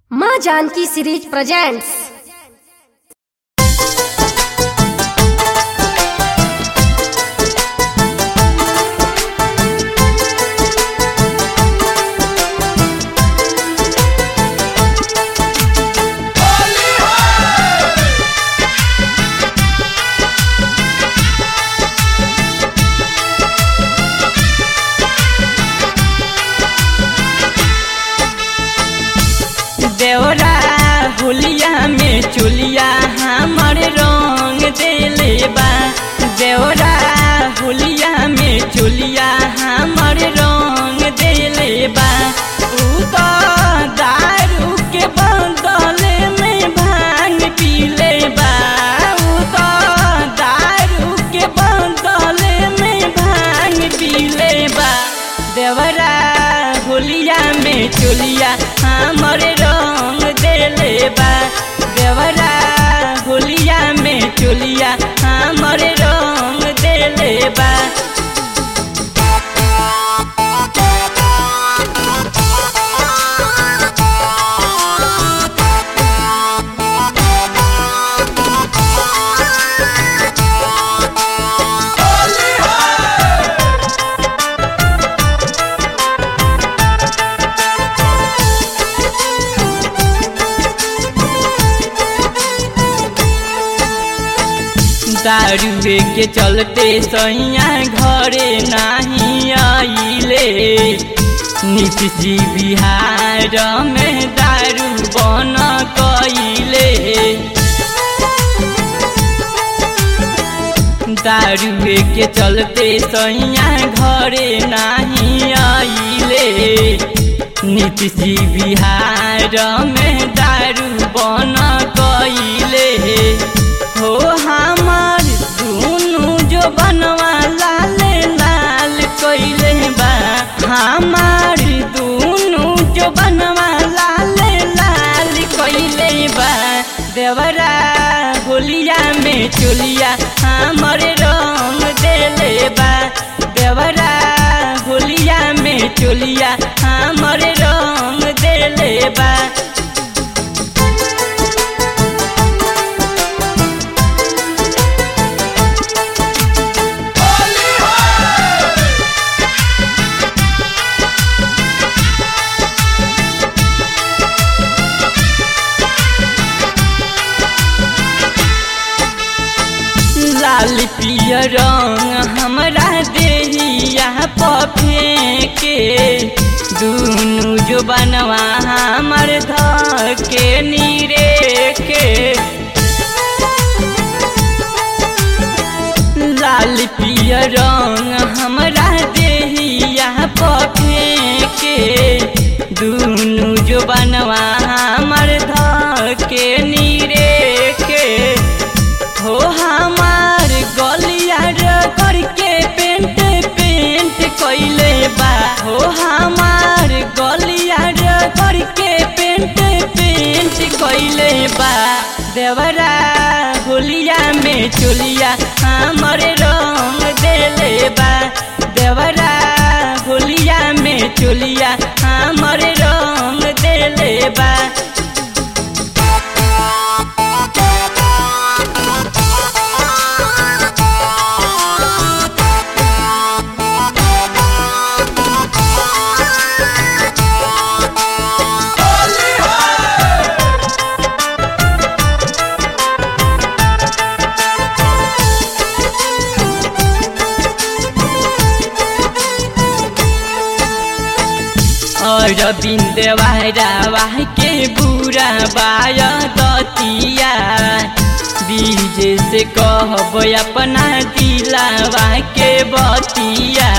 माँ Janaki series presents देवरा हुलिया में चुलिया हमर रंग देले बा देवरा हुलिया में चुलिया हमर रंग देले बा ऊ तो दारू के बदल में भांग पीले बा ऊ तो दारू के बदल में भांग पीले बा देवरा होलिया में चुलिया हमर रंग देले बा देवरा होलिया में चुलिया हमर रंग देले बा दारुए के चलते सैया घरे नहीं आइले नीतीश जी बिहार में दारू बन कइले दारुए के चलते सैया घरे नहीं आइले नीतीश जी बिहार में दारू बन कइले हो हमार दुनु जो बनवा लाल लाल कइले बा हमार दुनु जो बनवा लाल लाल कइले बा देवरा होलिया में चुलिया हमर रंग देले बा देवरा होलिया में चुलिया हमर रंग देले बा लाल पियर रंग हमरा देहिया पफेके दुनु जो बनवा हमर धके नीरे के लाल पियर रंग हमरा देहिया पफेके दुनु जो बनवा हमर धके नीरे के हो हमार गलिया करके पेंट पेंट कइले बा हो हमार गलिया करके पेंट पेंट कइले बा देवरा होलिया में चुलिया हमर रंग देले बा देवरा होलिया में चुलिया हमर रंग देले बा और बिंदवारा के बुरा बाय दतिया बीज से कहब अपना दिलावा के बतिया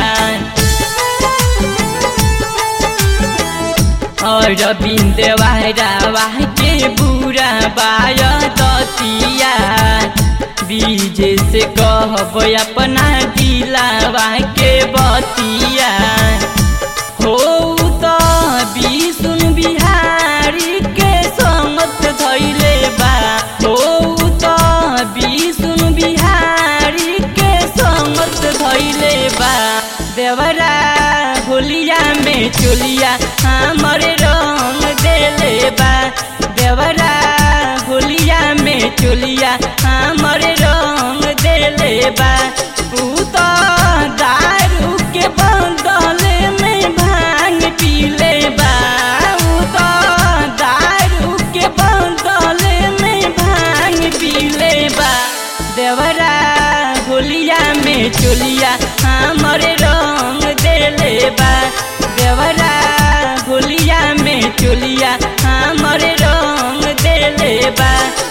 और बिंदवारा के बुरा बाय दतिया बीज से कहब अपना दिलावा के बतिया हो त विष्णु बिहारी के समत धैले बा हो त विष्णु बिहारी के समत धैले बा देवरा होलिया में चोलिया हमर रंग देले बा देवरा होलिया में चोलिया हमर रंग देले बा ऊ तो दारू के बंदल में भांग पीले बा ऊ तो दारू के बंदल में भांग पीले बा देवरा होलिया में चोलिया हमर रंग देले बा देवरा होलिया में चोलिया हमर रंग देले बा